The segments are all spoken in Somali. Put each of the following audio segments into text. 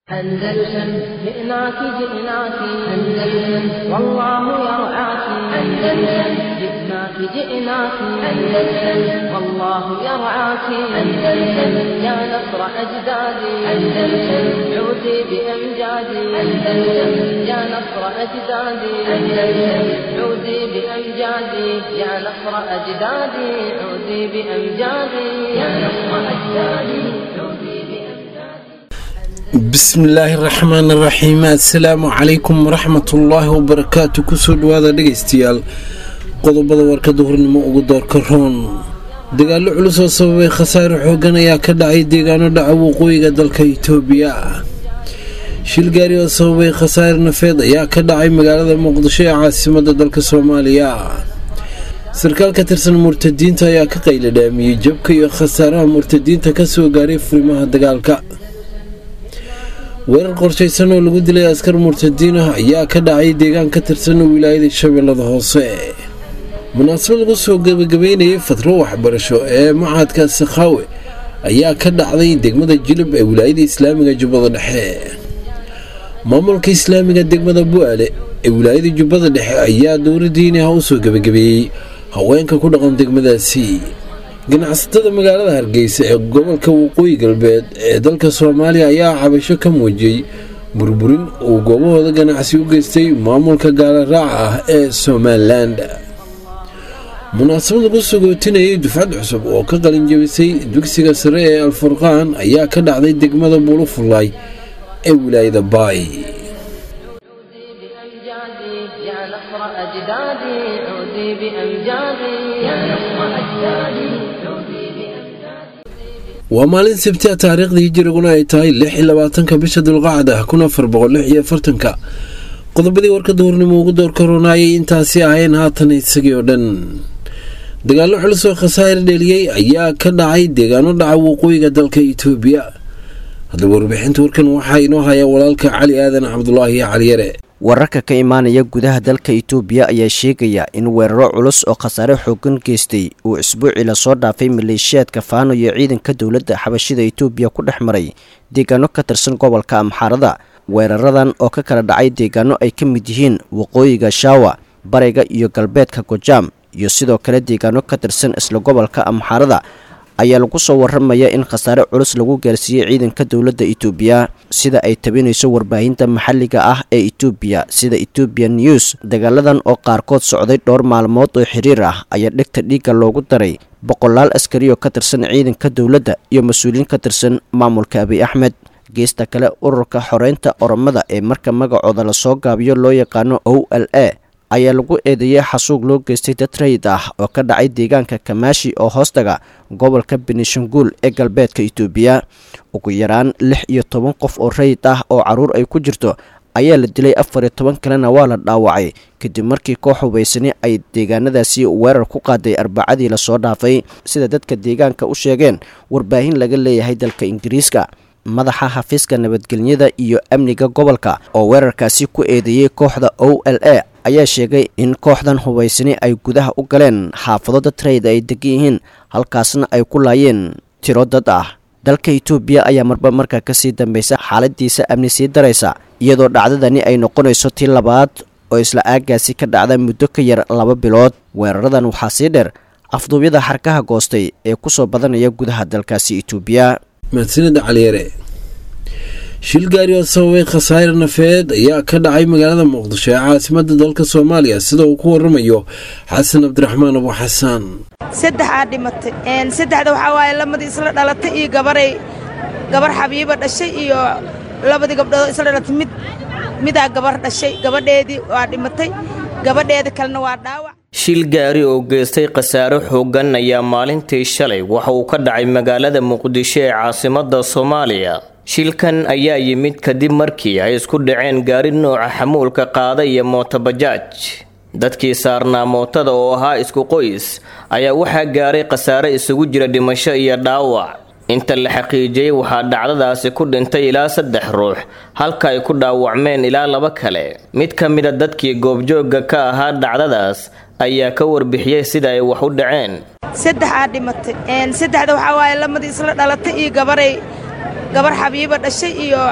أندلسن جئناك جئناك أندلسن والله يرعاك أندلسن جئناك جئناك أندلسن والله يرعاك أندلسن يا نصر أجدادي أندلسن عودي بأمجادي أندلسن يا نصر أجدادي أندلسن عودي بأمجادي يا نصر أجدادي عودي بأمجادي يا نصر أجدادي عودي بأمجادي bismillaahi raxmaan raxiim assalaamu calaykum waraxmatullaahi wabarakaatu kusoo dhawaada dhegaystayaal qodobada warkada hornimo ugu doorka roon dagaallo culus oo sababay khasaare xoogan ayaa ka dhacay deegaano dhaca waqooyiga dalka itoobiya shil gaari oo sababay khasaare nafeed ayaa ka dhacay magaalada muqdisho ee caasimada dalka soomaaliya sarkaal ka tirsan murtadiinta ayaa ka qayla dhaamiyey jabka iyo khasaaraha murtadiinta kasoo gaaray furimaha dagaalka weerar qorshaysan oo lagu dilay askar murtadiin ah ayaa ka dhacay deegaan ka tirsan wilaayada shabeellada hoose munaasabad lagu soo gebagabeynayay fatro waxbarasho ee macadka sakhaawe ayaa ka dhacday degmada jilib ee wilaayada islaamiga jubbada dhexe maamulka islaamiga degmada bu-aale ee wilaayada jubbada dhexe ayaa dowladdiini ah u soo gebagabeeyey haweenka ku dhaqan degmadaasi ganacsatada magaalada hargeysa ee gobolka waqooyi galbeed ee dalka soomaaliya ayaa cabasho ka muujiyey burburin uu goobahooda ganacsi u geystay maamulka gaala raaca ah ee somalilan munaasabad lagu sagootinayay dufcad cusub oo ka qalinjabisay dugsiga sare ee alfurqaan ayaa ka dhacday degmada buulufulaay ee wilaayada baay عودي بأمجادي يا نصر أجدادي عودي بأمجادي يا نصر أجدادي عودي بأمجادي waa maalin sabti a taariikhdii hijiriguna ay tahay lix iyo labaatanka bisha dulqacda kun afar boqol lix iyo afartanka qodobadii warka duhurnimo ugu door karoonayay intaasi ahayn haatan isagii oo dhan dagaallo culus oo khasaare dheliyey ayaa ka dhacay deegaano dhaca waqooyiga dalka itoobiya haddaba warbixinta warkan waxaa inoo haya walaalka cali aadan cabdulaahi caliyare wararka ka imaanaya gudaha dalka itoobiya ayaa sheegaya in weeraro culus oo khasaare xoogan geystay uu isbuucii lasoo dhaafay maleeshiyaadka faano iyo ciidanka dowladda xabashida itoobiya ku dhex maray deegaano ka tirsan gobolka amxaarada weeraradan oo ka kala dhacay deegaano ay ka mid yihiin waqooyiga shaawa bariga iyo galbeedka gojaam iyo sidoo kale deegaano ka tirsan isla gobolka amxaarada ayaa lagu soo waramaya in khasaare culus lagu gaarsiiyey ciidanka dowladda itoobiya sida ay tabinayso warbaahinta maxalliga ah ee itoobiya sida ethoobian news dagaaladan oo qaarkood socday dhowr maalmood oo xiriir ah ayaa dhegta dhiigga loogu daray boqolaal askari oo ka tirsan ciidanka dowladda iyo mas-uuliyiin ka tirsan maamulka abiy axmed geesta kale ururka xoreynta oromada ee marka magacooda lasoo gaabiyo loo yaqaano o l a ayaa lagu eedeeyey xasuuq loo geystay dad rayid ah oo ka dhacay deegaanka kamaashi oo hoostaga gobolka benishanguul ee galbeedka itoobiya ugu yaraan lix iyo toban qof oo rayid ah oo caruur ay ku jirto ayaa la dilay afar iyo toban kalena waa la dhaawacay kadib markii koox hubaysani ay deegaanadaasi weerar ku qaaday arbacadii lasoo dhaafay sida dadka deegaanka u sheegeen warbaahin laga leeyahay dalka ingiriiska madaxa xafiiska nabadgelyada iyo amniga gobolka oo weerarkaasi ku eedeeyey kooxda o l a ayaa sheegay in kooxdan hubaysani ay gudaha u galeen xaafado dad rayid ay degan yihiin halkaasna ay ku laayeen tiro dad ah dalka itoobiya ayaa marba markaa kasii dambeysa xaaladiisa amni sii daraysa iyadoo dhacdadani ay noqonayso tii labaad oo isla aagaasi ka dhacda muddo ka yar laba bilood weeraradan waxaa sii dheer afduubyada xarkaha goostay ee kusoo badanaya gudaha dalkaasi itoobiya mahadsanida caliyare shil gaari oo sababay khasaare nafeed ayaa ka dhacay magaalada muqdisho ee caasimada dalka soomaaliya sida uu ku waramayo xasan cabdiraxmaan abu xasaan saddexaa dhimatay saddexda waxaa waaye lamadii isla dhalatay iyo gabaray gabar xabiiba dhashay iyo labadii gabdhoodoo isla dhalatay mid midaa gabar dhashay gabadheedii waa dhimatay gabadheeda kalena waa dhaawac shil gaari oo geystay khasaare xooggan ayaa maalintii shalay waxa uu ka dhacay magaalada muqdisho ee caasimadda soomaaliya shilkan ayaa yimid kadib markii ay isku dhaceen gaari nooca xamuulka qaada iyo mootobajaaj dadkii saarnaa mootada oo ahaa isku qoys ayaa waxaa gaaray khasaare isugu jira dhimasho iyo dhaawac inta la xaqiijiyey waxaa dhacdadaasi ku dhintay ilaa saddex ruux halka ay ku dhaawacmeen ilaa laba kale mid ka mida dadkii goobjoogga ka ahaa dhacdadaas ayaa ka warbixiyey sida ay wax u dhaceen saddexaa dhimatay saddexda waxaa waaye lamadii isla dhalatay iyo gabaray gabar xabiiba dhashay iyo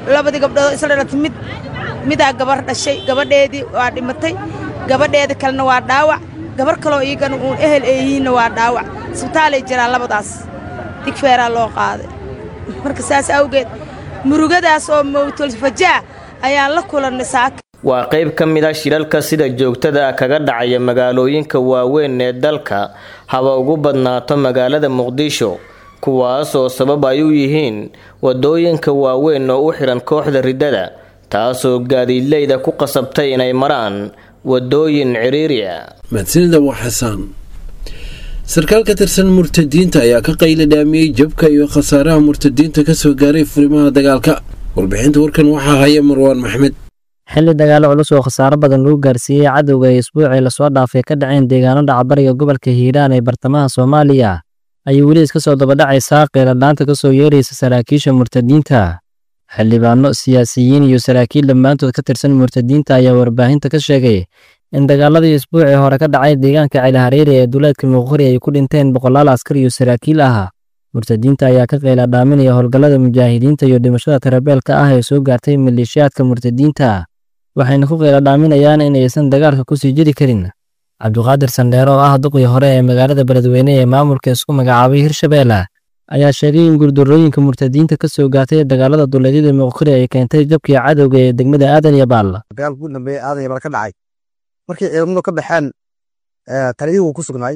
labadii gabdhood isla dhalatay mid midaa gabar dhashay gabadheedii waa dhimatay gabadheeda kalena waa dhaawac gabar kaloo iyagana uun ehel ay yihiinna waa dhaawac isbitaalay jiraan labadaas digfeeraa loo qaaday marka saas awgeed murugadaas oo mawtulfajaa ayaan la kulannay saaka waa qayb ka mid a shilalka sida joogtada ah kaga dhacaya magaalooyinka waaweyn ee dalka haba ugu badnaato magaalada muqdisho kuwaas oo sabab ay u yihiin wadooyinka waaweyn oo u xihan kooxda riddada taasoo gaadiidleyda ku qasabtay inay maraan wadooyin ciriiri ah mahadsanida waa xasaan sarkaal ka tirsan murtadiinta ayaa ka qayla dhaamiyey jabka iyo khasaaraha murtadiinta kasoo gaaray furimaha dagaalka warbixinta warkan waxaa haya marwaan maxmed xilli dagaalo culus oo khasaaro badan lagu gaarsiiyey cadowga ee isbuucii lasoo dhaafay ka dhaceen deegaano dhacbariga gobolka hiiraan ee bartamaha soomaaliya ayay weli iska soo dabadhacaysaa qeeladhaanta ka soo yeeraysa saraakiisha murtadiinta xildhibaano siyaasiyiin iyo saraakiil dhammaantood ka tirsan murtadiinta ayaa warbaahinta ka sheegay in dagaaladii isbuucii hore ka dhacay deegaanka cilahareeri ee duleedka muqori ay ku dhinteen boqolaal askar iyo saraakiil ah murtadiinta ayaa ka qeyla dhaaminaya howlgallada mujaahidiinta iyo dhimashada tarabeelka ah ee soo gaartay maleeshiyaadka murtadiinta waxayna ku qeyla dhaaminayaan in aysan dagaalka kusii jiri karin cabduqaadir sandheere oo ah duqii hore ee magaalada beledweyne ee maamulka isku magacaabay hirshabeelle ayaa sheegay in guurdarooyinka murtadiinta ka soo gaartay dagaalada duleedyada muqori ay keentay jabkii cadowga ee degmada aadan iyo baal dagaalka ugu dambeeya aadan iyo baal ka dhacay markii ciidamadu ka baxeen taliyihii wuu ku sugnaay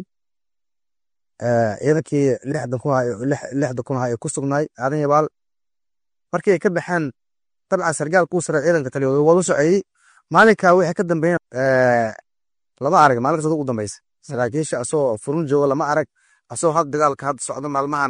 ciidankii lixdan kun lixda kun ay ku sugnaay aadan iyo baal markii ay ka baxeen dabcan sargaal kuu sare ciidanka taliyooda waa u soceeyey maalinka wixii ka dambeeyeen lama arag maalinkaas ugu dambeysa saraakiisha asoo furun jooga lama arag asoo had dagaalka hadda socda maalmahan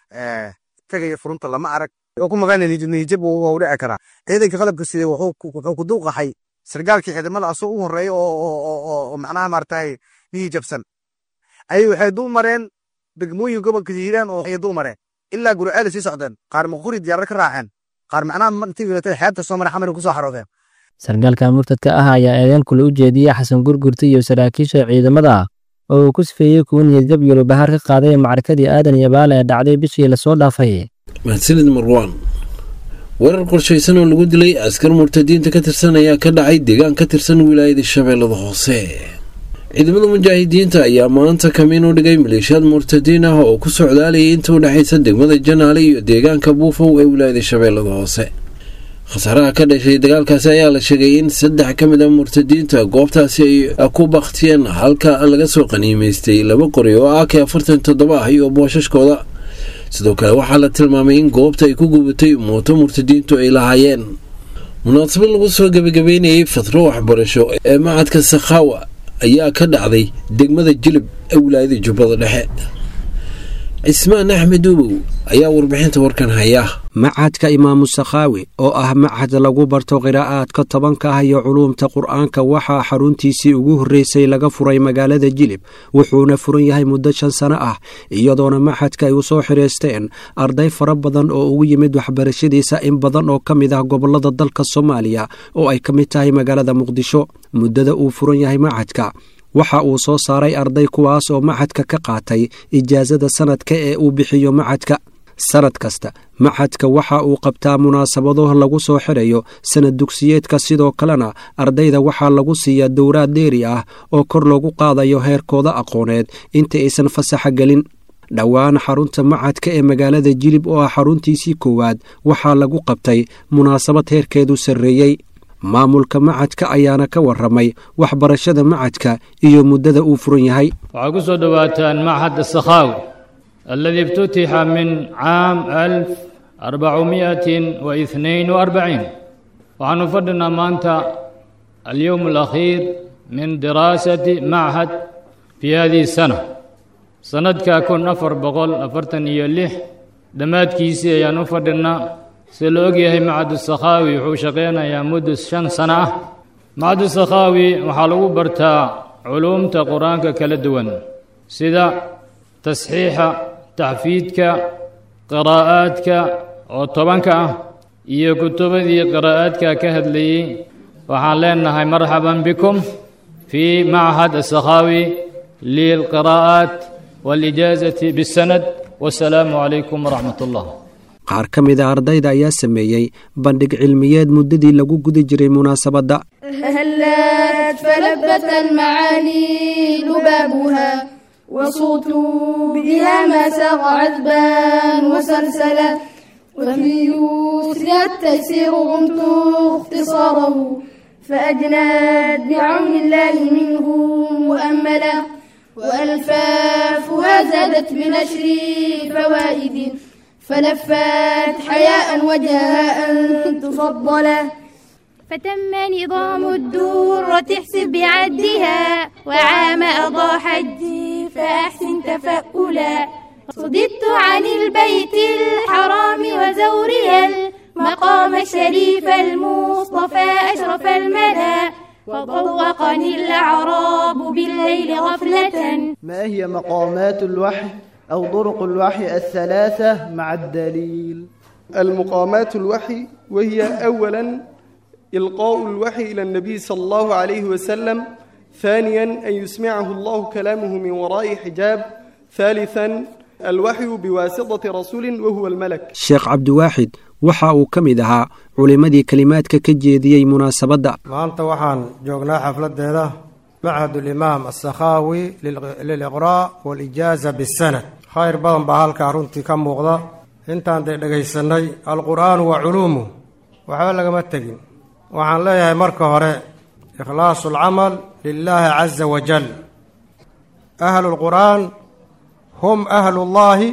tegaya furunta lama arag oo ku maqan niyijab wuu dhici karaa ciidanka qalabka sidee wuxuu ku duuqaxay sargaalkii ciidamada asoo u horeeya oo macnaha maaragtay niyijabsan ayay waxay dul mareen degmooyin gobolka hiiraan oo ay dul mareen ilaa guriceel sii socdeen qaar maquri diyaarad ka raaceen qaar macnaha intii wilatay xeebta soo maray xamar kusoo xaroodeen sargaalka murtadka ah ayaa eedeen kule u jeediyey xasan gurgurta iyo saraakiisha ciidamada oo uu ku sifeeyey kuwa niyadjab iyo lubahaar ka qaaday macrakadii aadan iyo baale ee dhacday bishii lasoo dhaafay mahadsanid marwaan weerar qorshaysan oo lagu dilay askar murtadiinta ka tirsan ayaa ka dhacay deegaan ka tirsan wilaayada shabeellada hoose ciidamada mujaahidiinta ayaa maanta kamiin u dhigay maleeshiyaad murtadiin ah oo ku socdaalayay inta u dhexaysa degmada janaale iyo deegaanka buufow ee wilaayada shabeellada hoose khasaaraha ka dhashay dagaalkaasi ayaa la sheegay in saddex ka mid a murtadiinta goobtaasi ay ku baktiyeen halka laga soo qaniimaystay laba qori oo ak afartan toddoba ah iyo boosashkooda sidoo kale waxaa la tilmaamay in goobta ay ku gubatay mooto murtadiintu ay lahaayeen munaasabad lagu soo gebagabeynayay fatro waxbarasho ee macadka sakhaawa ayaa ka dhacday degmada jilib ee wilaayada jubbada dhexe cismaan axmed ubow ayaa warbixinta warkan haya macadka imaamu sakhaawi oo ah macad lagu barto qiraa'aadka tobanka ah iyo culuumta qur'aanka waxaa xaruntiisii ugu horreysay laga furay magaalada jilib wuxuuna furan yahay muddo shan sano ah iyadoona macadka ay u soo xidhaysteen arday fara badan oo ugu yimid waxbarashadiisa in badan oo ka mid ah gobollada dalka soomaaliya oo ay ka mid tahay magaalada muqdisho muddada uu furan yahay macadka waxa uu soo saaray arday kuwaas oo macadka ka qaatay ijaasada sanadka ee uu bixiyo macadka sanad kasta macadka waxa uu qabtaa munaasabado lagu soo xidhayo sanad dugsiyeedka sidoo kalena ardayda waxaa lagu siiyaa dowraad dheeri ah oo kor loogu qaadayo heerkooda aqooneed inta aysan fasaxa gelin dhowaan xarunta macadka ee magaalada jilib oo ah xaruntiisii koowaad waxaa lagu qabtay munaasabad heerkeedu sarreeyey maamulka macadka ayaana ka warramay waxbarashada macadka iyo muddada uu furan yahay waxaa ku soo dhowaataan machad sakhaawi alladii iftutixa min caam alf arbacumiatin wa ihnain wa arbaciin waxaanu fadhinaa maanta alyowm alakhiir min diraasati machad fii hadihi sana sannadka kun afar boqol afartan iyo lix dhammaadkiisii ayaan u fadhinnaa sida la og yahay macadu sakhaawi wuxuu shaqaynayaa muddo shan sano ah macadu sakhaawi waxaa lagu bartaa culuumta qur-aanka kala duwan sida tasxiixa taxfiidka qiraa'aadka oo tobanka ah iyo kutubadii qiraa'aadka ka hadlayey waxaan leenahay marxaban bikum fii machad asakhaawi lilqiraa'aat waalijaazati bisanad wasalaamu calaykum waraxmat ullah qaar ka mid a ardayda ayaa sameeyey bandhig cilmiyeed muddadii lagu guda jiray munaasabadda هلت فلبت المعاني لبابها وصوت بها ما ساق عذبا وسلسلا وفي يسرها التيسير غمت اختصاره فأجنت بعون الله منه مؤملا وألفافها زادت بنشر فوائد فلفت حياء وجهها أن تفضلا فتم نظام الدورة احسب بعدها وعام أضاء حجي فأحسن تفألا صددت عن البيت الحرام وزورها المقام الشريف المصطفى أشرف الملا وطوقني الأعراب بالليل غفلة ما هي مقامات الوحي أو طرق الوحي الثلاثة مع الدليل المقامات الوحي وهي أولا إلقاء الوحي إلى النبي صلى الله عليه وسلم ثانيا أن يسمعه الله كلامه من وراء حجاب ثالثا الوحي بواسطة رسول وهو الملك sheekh cabdiwaaxid waxa uu ka mid ahaa culimmadii kelimaadka ka jeediyey munaasabadda maanta waxaan joognaa xafladeeda machad ulimaam asakhaawi liliqraa' walijaaza bisanad khayr badan baa halkaa runtii ka muuqda intaan dee dhegaysanay alqur'aanu wa culuumuh waxba lagama tegin waxaan leeyahay marka hore ikhlaasu alcamal lilaahi caza wajal ahlu lqur'aan hum ahlullaahi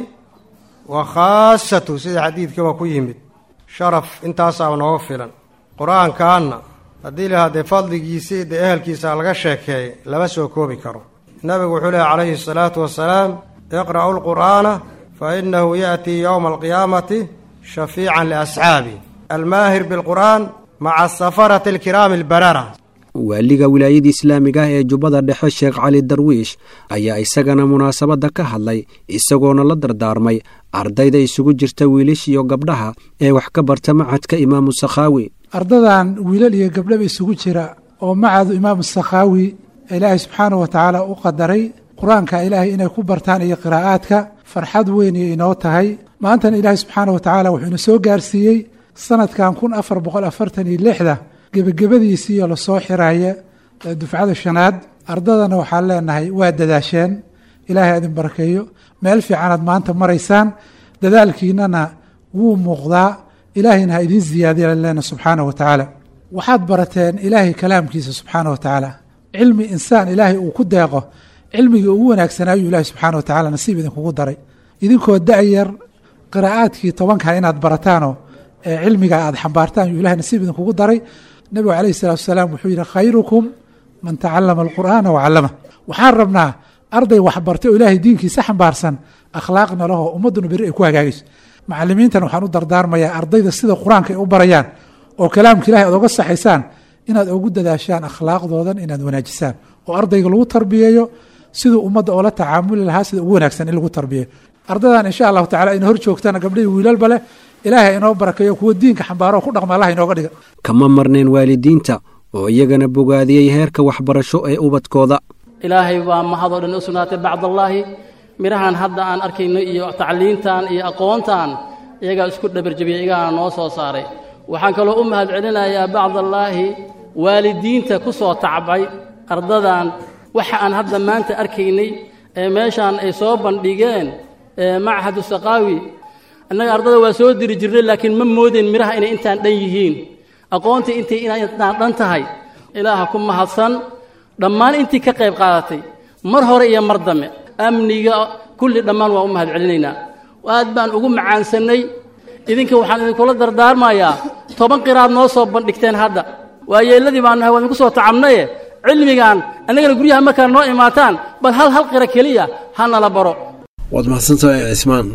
wa khaasatu sida xadiidkiiba ku yimid sharaf intaasaa nooga filan qur-aankaanna haddii la haddee fadligiisii dee ehelkiisa laga sheekeeyay lama soo koobi karo nabigu wuxuu lehy calayhi asalaatu wasalaam iqra'u lqur'aana fa innahu ya'tii yowma alqiyaamati shafiican liasxaabi almaahir bilqur'aan maca safarati alkiraami albarara waaliga wilaayada islaamiga ah ee jubbada dhexe sheekh cali darwiish ayaa isagana munaasabadda ka hadlay isagoona la dardaarmay ardayda isugu jirta wiilash iyo gabdhaha ee wax ka barta macadka imaamu sakhaawi ardadan wiilal iyo gabdhaba isugu jira oo macadu imaamu sakhaawi ilaahay subxaanahu wa tacaala u qadaray qur-aanka ilaahay inay ku bartaan iyo qiraa'aadka farxad weyn iyo inoo tahay maantana ilaahay subxaanahu wa tacaala wuxuu ina soo gaarsiiyey sanadkan kun afar boqol afartan iyo lixda gebagabadiisiiyo lasoo xiraaya dufcada shanaad ardadana waxaan leenahay waa dadaasheen ilaahay idin barakeeyo meel fiicanaad maanta maraysaan dadaalkiinana wuu muuqdaa ilaahayna ha idiin ziyaadiya leena subxaanah wa tacaala waxaad barateen ilaahay kalaamkiisa subxaana wa tacaala cilmi insaan ilaahay uu ku deeqo cilmigii ugu wanaagsanaayu ilaahay subxaana wa tacala nasiib idinkugu daray idinkoo da-yar qiraa'aadkii tobanka inaad barataanoo cilmiga aad xambaartaan yuu ilahay nasiib idinkugu daray nabigu calayhi salatu wasalaam wuxuu yidhi khayrukum man tacalama alqur'aana wacallama waxaan rabnaa arday waxbartay oo ilaahay diinkiisa xambaarsan akhlaaqna lahoo ummadduna beri ay ku hagaagayso macalimiintan waxaan u dardaarmayaa ardayda sida qur-aanka ay u barayaan oo kalaamka ilahay aad oga saxaysaan inaad ugu dadaashaan akhlaaqdoodan inaad wanaajisaan oo ardayga lagu tarbiyeeyo siduu ummadda oola tacaamuli lahaa sida ugu wanaagsan in lagu tarbiyeeyo ardadan insha allahu tacala ayna hor joogtaan gabdhihii wiilalba leh ilaahay inoo barakeeyo kuwa diinka xambaaro ku dhaqma allah inooga dhiga kama marneen waalidiinta oo iyagana bogaadiyey heerka waxbarasho ee ubadkooda ilaahay baa mahadoo dhan u sugnaatay bacdallaahi midhahan hadda aan arkayno iyo tacliintan iyo aqoontan iyagaa isku dhabarjabiyey iyagaana noo soo saaray waxaan kaloo u mahad celinayaa bacdallaahi waalidiinta ku soo tacbay ardadan waxa aan hadda maanta arkaynay ee meeshaan ay soo bandhigeen machadu saqaawi annaga ardada waa soo diri jirnay laakiin ma moodeen midhaha inay intaan dhan yihiin aqoontii intay inaan dhan tahay ilaaha ku mahadsan dhammaan intii ka qayb qaadatay mar hore iyo mar dambe amniga kulli dhammaan waa u mahad celinaynaa aad baan ugu macaansannay idinka waxaan idinkula dardaarmayaa toban qiraad noo soo bandhigteen hadda waa yeelladii baan nahay waa idinku soo tacabnaye cilmigan annagana guryaha markaa noo imaataan bal hal hal qira keliya ha nala baro waad mahadsantahay cismaan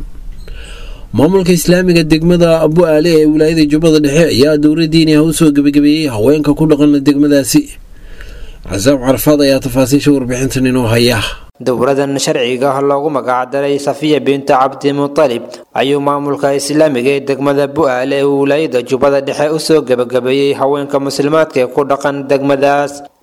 maamulka islaamiga degmada abu aale ee wilaayada jubbada dhexe ayaa dowla diini ah u soo gebagabeeyey haweenka ku dhaqan degmadaasi casaab carafaad ayaa tafaasiisha warbixintan inoo haya dowladan sharciga loogu magacdaray safiya binta cabdimutalib ayuu maamulka islaamiga ee degmada bu-aale ee wilaayada jubbada dhexe usoo gebagabeeyey haweenka muslimaadka ee ku dhaqan degmadaas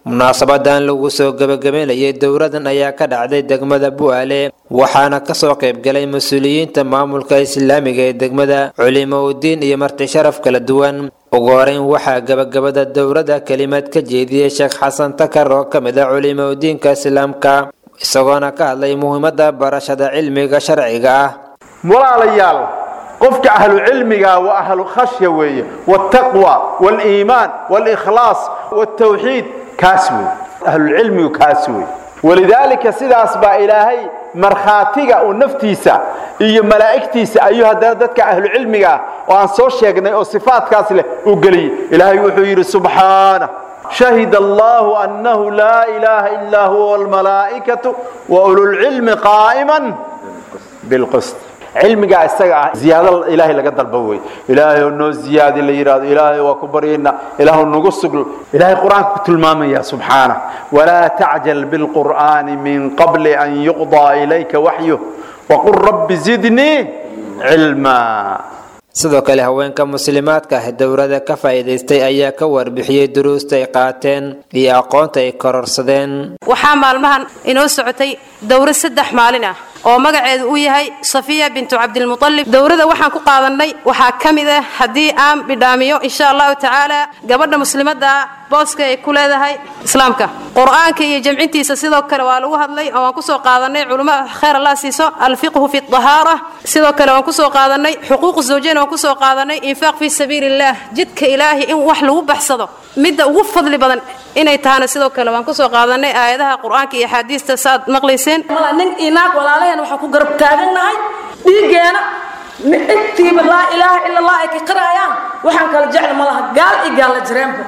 munaasabadan lagu soo gebagabeynayay dowladan ayaa ka dhacday degmada bu'aale waxaana kasoo qaybgalay mas-uuliyiinta maamulka islaamiga ee degmada culimoudiin iyo marti sharaf kala duwan ugu horeyn waxaa gabagabada dowladda kelimad ka jeediyey sheekh xasan takar oo ka mid ah culimoudiinka islaamka isagoona ka hadlay muhiimada barashada cilmiga sharciga ah walaalayaal qofka ahlu cilmiga waa ahlu khashya weeye waaltaqwa waaliimaan waalikhlaas waaltawxiid kaas wey ahlulcilmigu kaas wey walidaalika sidaas baa ilaahay markhaatiga uu naftiisa iyo malaa'igtiisa ayuu haddana dadka ahlucilmiga ah oo aan soo sheegnay oo sifaatkaas leh uu geliyey ilaahay wuxuu yidhi subxaanah شهد الله أنه لا إله إلا هو والملائكة وأولو العلم قائما بالقسط cilmigaa isaga ah ziyaado ilaahay laga dalba wey ilaahay oo noo ziyaadi la yidhahdo ilaahay waa ku baryayna ilaahu nagu sugl ilaahay qur-aanka ku tilmaamaya subxaana walaa tacjal bilqur'aani min qabli an yuqdaa ilayka waxyuh waqul rabbi zidnii cilmaa sidoo kale haweenka muslimaadka ah dowladda ka faa'iidaystay ayaa ka warbixiyey duruusta ay qaateen iyo aqoonta ay kororsadeen waxaa maalmahan inoo socotay dowro saddex maalin ah oo magaceedu uu yahay safiya bintu cabdilmutalib dowrada waxaan ku qaadannay waxaa ka mid ah haddii aan bidhaamiyo insha allahu tacaala gabadha muslimadda booska ay ku leedahay islaamka qur-aanka iyo jamcintiisa sidoo kale waa lagu hadlay oo waan kusoo qaadanay culimo khayr allah siiso alfiqhu fi dahaara sidoo kale waan kusoo qaadanay xuquuq zawjayn waan kusoo qaadanay infaaq fi sabiili illah jidka ilaahi in wax lagu baxsado midda ugu fadli badan inay tahana sidoo kale waan kusoo qaadanay aayadaha qur-aanka iyo axaadiista saaad maqlayseen nin inaag walaalaheen waxaan ku garab taagannahay dhiiggeena intiiba laa ilaaha ila allah ay ka qirayaan waxaan kala jecel ma laha gaal iyo gaalla jireenba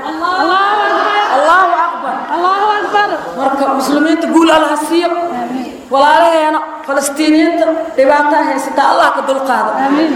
allahu akbar allahu akbar marka muslimiinta guul allaha siiyo walaalaheena falastiiniyiinta dhibaataa haysata allah ka dulqaado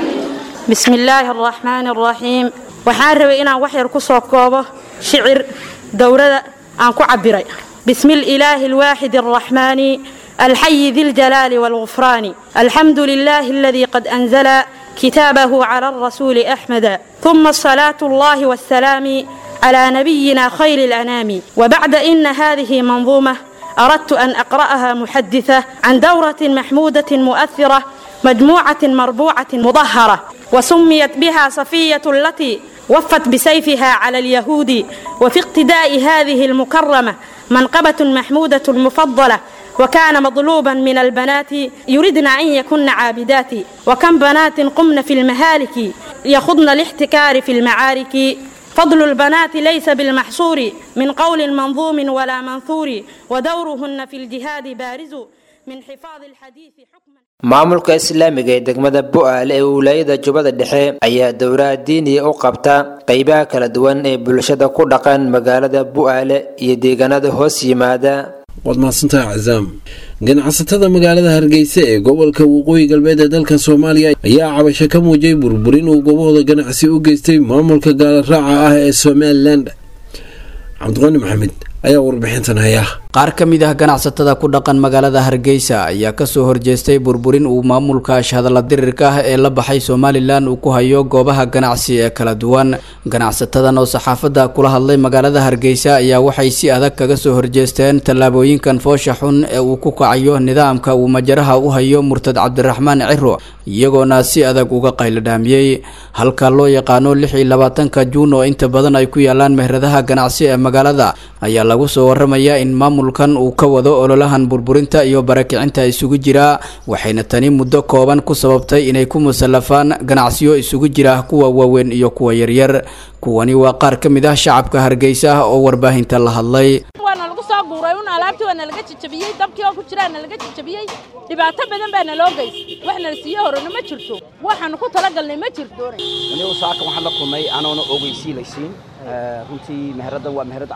بسم الله الرحمن الرحيم waxaan rabay inaan wax yar ku soo koobo shicir dowrada aan ku cabiray بسم الإله الواحد الرحمن الحي ذي الجلال والغفران الحمد لله الذي قد أنزل كتابه على الرسول أحمد ثم الصلاة الله والسلام على نبينا خير الأنام وبعد إن هذه منظومة أردت أن أقرأها محدثة عن دورة محمودة مؤثرة مجموعة مربوعة مظهرة وسميت بها صفية التي وفت بسيفها على اليهود وفي اقتداء هذه المكرمة منقبة محمودة مفضلة وكان مطلوبا من البنات يردن أن يكن عابدات وكم بنات قمن في المهالك يخضن الاحتكار في المعارك فضل البنات ليس بالمحصور من قول منظوم ولا منثور ودورهن في الجهاد بارز من حفاظ الحديث حكما maamulka islaamiga ee degmada bu'aale ee wilaayada jubbada dhexe ayaa dowlaha diiniya u qabta qeybaha kala duwan ee bulshada ku dhaqan magaalada bu'aale iyo deegaanada hoos yimaada waad mahadsantahay cazaam ganacsatada magaalada hargeysa ee gobolka waqooyi galbeed ee dalka soomaaliya ayaa cabasho ka muujiyay burburin uu gobahooda ganacsi u geystay maamulka gaalaraaca ah ee somalilan cabdiqani maxamed ayaa warbixintan haya qaar ka mid ah ganacsatada ku dhaqan magaalada hargeysa ayaa kasoo horjeestay burburin uu maamulka ashhadalla dirirka ah ee la baxay somalilan uu ku hayo goobaha ganacsi ee kala duwan ganacsatadan oo saxaafadda kula hadlay magaalada hargeysa ayaa waxay si adag kaga soo horjeesteen tallaabooyinkan foosha xun ee uu ku kacayo nidaamka uu majaraha u hayo murtad cabdiraxmaan ciro iyagoona si adag uga qayladhaamiyey halka loo yaqaano lix iyo labaatanka juun oo inta badan ay ku yaalaan mehradaha ganacsi ee magaalada ayaa lagu soo waramayaa in maamulkan uu ka wado ololahan burburinta iyo barakicinta isugu jira waxayna tani muddo kooban ku sababtay inay ku musallafaan ganacsiyo isugu jira kuwa waaweyn iyo kuwa yaryar kuwani waa qaar ka mid ah shacabka hargeysa ah oo warbaahinta la hadlay waana lagu soo guuray un alaabtii waana laga jajabiyey dabkii oo ku jiraana laga jajabiyey dhibaato badan baana loo geystay wax nala siiye horena ma jirto waxaanu ku talagalnay ma jirto anigu saaka waxaan la kulmay anoona ogeysiilaysiin runtii meheraddan waa meherad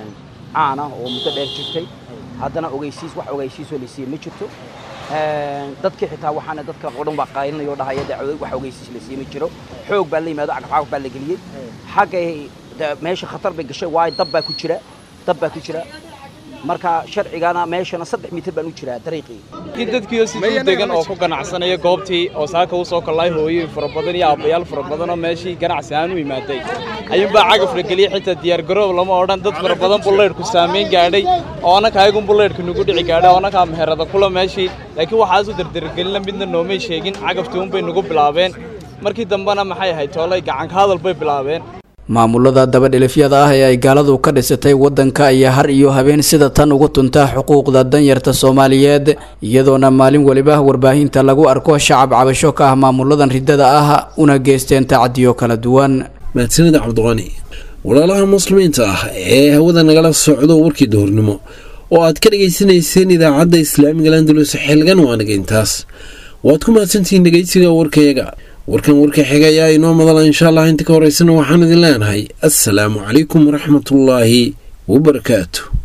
caan ah oo muddo dheer jirtay haddana ogeysiis wax ogeysiisoo laysiiye ma jirto dadkii xitaa waxaana dadka qodhan baa qaylinaya oo dhahaya dee wax ogeysiis laysiiye ma jiro xoog baa la yimaado cagafcagaf baa la geliyey xaggay meesha khatar bay gashay waayo dab baa ku jira dab baa ku jira marka sharcigana meeshana saddex mitir baan u jiraa dariiqii kii dadkiioo siduu degan oo ku ganacsanaya goobtii oo saaka u soo kallay hooyooyin fara badan iyo aabbayaal fara badan oo meeshii ganacsi ahaan u imaaday ayuunbaa cagaf la geliyey xitaa diyaargaroob lama odhan dad fara badan bullaydhku saamayn gaadhay oo annaka ayagun bullaydhka nagu dhici gaadhay oo annakaa meherada kula meeshii laakiin waxaas u dardargelina midna noomay sheegin cagaftii unbay nagu bilaabeen markii dambena maxay ahayd toolay gacanka hadal bay bilaabeen maamulada dabadhilifyada ah ee ay gaaladu ka dhisatay waddanka ayaa har iyo habeen sida tan ugu tuntaa xuquuqda danyarta soomaaliyeed iyadoona maalin weliba warbaahinta lagu arko shacab cabasho ka ah maamuladan riddada ah una geysteen tacadiyo kala duwan mahadsanida cabdiqani walaalaha muslimiinta ah ee hawada nagala socdo warkii duhurnimo oo aad ka dhegaysanayseen idaacadda islaamiga landalus xilgan waanaga intaas waad ku mahadsantihiin dhegeysiga warkayaga warkan warka xiga ayaa inoo madala insha allah inta ka horeysana waxaan idin leenahay assalaamu calaykum waraxmatullaahi wabarakaatu